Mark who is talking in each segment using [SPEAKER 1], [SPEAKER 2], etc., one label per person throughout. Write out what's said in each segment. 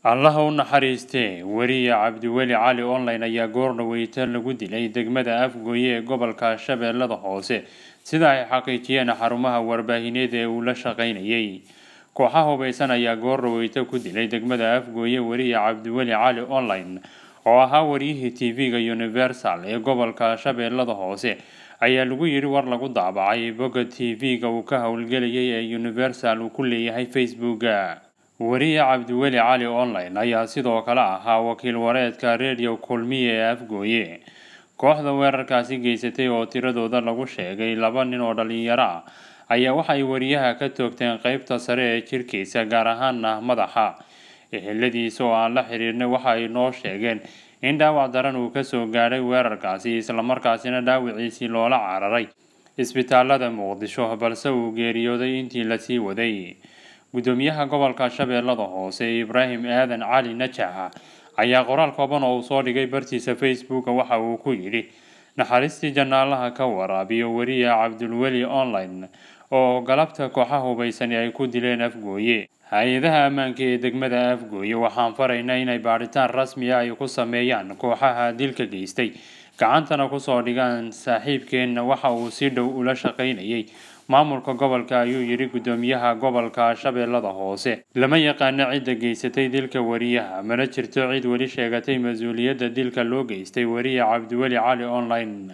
[SPEAKER 1] allaha u naxariistee weriye cabdiweli cali online ayaa goor dhaweyta lagu dilay degmada afgooye ee gobolka shabeellada hoose sida ay xaqiijiyeen xarumaha warbaahineed ee uu la shaqaynayay kooxaha hubeysan ayaa goor dhaweyta ku dilay degmada afgooye weriye cabdiweli cali online oo ahaa wariyihii tv-ga universal ee gobolka shabeellada hoose ayaa lagu yidhi war lagu daabacay bogga tv-ga uu ka howlgelayay ee universal uu ku leeyahay facebooka weriye cabdiweli cali online ayaa sidoo kale ahaa wakiil wareedka radio kulmiye ee afgooye kooxda weerarkaasi geysatay oo tiradooda lagu sheegay laba nin oo dhalinyaro ah ayaa waxay weriyaha ka toogteen qeybta sare ee jirkiisa gaar ahaana madaxa eheladiisa oo aan la xiriirnay waxa ay noo sheegeen in dhaawac daran uu kasoo gaadhay weerarkaasi islamarkaasina dhaawiciisii loola cararay isbitaalada muqdisho balse uu geeriyooday intii lasii waday gudoomiyaha gobolka shabeellada hoose ibraahim aadan cali najaxa ayaa qoraal kooban oo uu soo dhigay bartiisa facebooka waxa uu ku yidhi naxariistii janaalaha ka waraabiyo weriye cabdulweli online oo galabta kooxaha hubeysani ay ku dileen afgooye hay-adaha ammaanka ee degmada afgooye waxaan faraynaa inay baadhitaan rasmi ah ay ku sameeyaan kooxaha dilka geystay gacantana kusoo dhigaan saaxiibkeenna waxa uu si dhow ula shaqaynayay maamulka gobolka ayuu yidhi gudoomiyaha gobolka shabeellada hoose lama yaqaano cidda geysatay dilka weriyaha mana jirto cid weli sheegatay mas-uuliyadda dilka loo geystay weriye cabdiweli cali online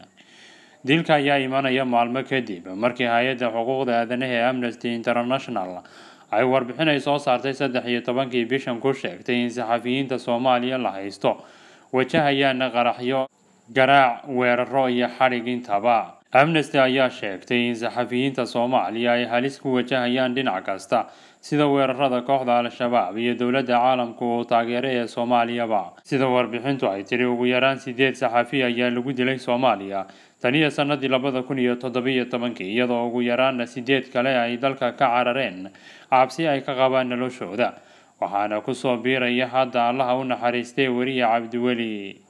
[SPEAKER 1] dilka ayaa imanaya maalmo kadib markii hay-adda xuquuqda aadanaha ee amnesty international ay warbixin ay soo saartay saddex iyo tobankii bishan ku sheegtay in saxafiyiinta soomaaliya la haysto wajahayaana qaraxyo garaac weeraro iyo xadhig intaba amnesty ayaa sheegtay in saxafiyiinta soomaaliya ay halis ku wajahayaan dhinac kasta sida weerarada kooxda al-shabaab iyo dowladda caalamka oo taageera ee soomaaliyaba sida warbixintu ay tiri ugu yaraan sideed saxafi ayaa lagu dilay soomaaliya taniyo sanadii labada kun iyo toddobiyo tobankii iyadoo ugu yaraana sideed kale ay dalka ka carareen cabsi ay ka qabaan noloshooda waxaana kusoo biiraya hadda allaha u naxariistay weriye cabdiweli